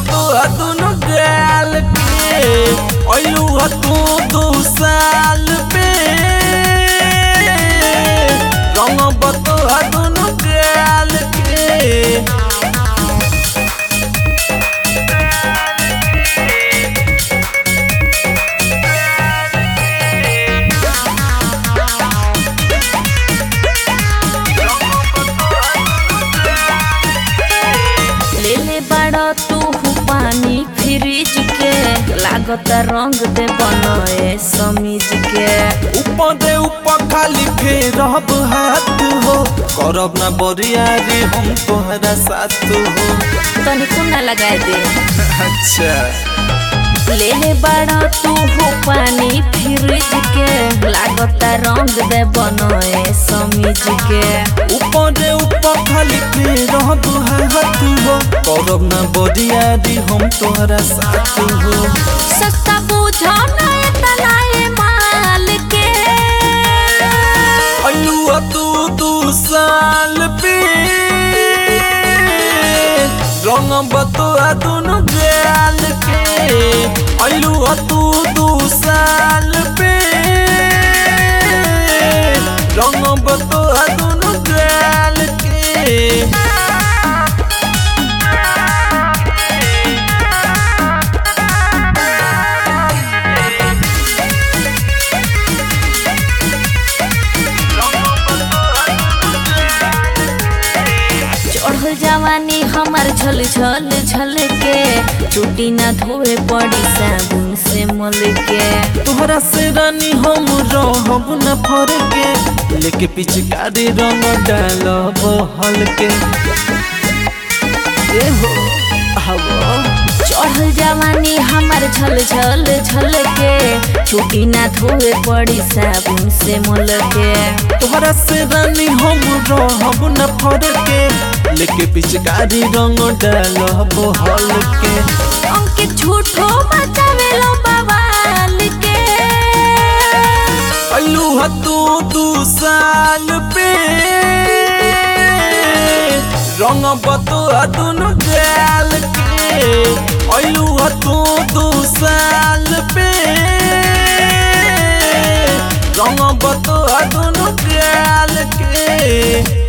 बतो दुनु गाल के अइलू ह तू दू साल पे रंग बतो दुनु गाल के ले ले बड़ा तू पानी फ्रिज के लागत रंग दे बनए समीज के ऊपर दे ऊपर खाली फेर रहब हाथ हो करब ना बरियारी हम तोहरा साथ हो तनी कुना लगाए दे अच्छा ले ले बड़ा तू पानी फ्रिज के लागत रंग दे बनए समीज के ऊपर दे ऊपर खाली फेर रहब हाथ हो करब ना बरियारी हम तोहरा साथ हो सस्ता बुझो ना तलाए माल के अयुआ तू दू साल पे रंग बतुआ दुनु गाल के अयुआ तू दू साल पे रंग बतुआ दुनु गाल के चढ़ल जवानी हमार झल झल झल के चुटी ना धोए पड़ी साबुन से मल के तोहरा से रानी हम रहब न फर के लेके पिचकारी रंग डालब हल्के ए हो हवा चढ़ल जवानी हमार झल झल झल के चुटी ना धोए पड़ी साबुन से मल के तोहरा से रानी हम रहब न फर के लेके पिचकारी रंग डालब हल्के अंकित झूठो बचावे लो बवाल के अल्लू ह तू दू साल पे रंग बतुआ दुनु गाल के अल्लू ह तू दू साल पे रंग बतुआ दुनु गाल के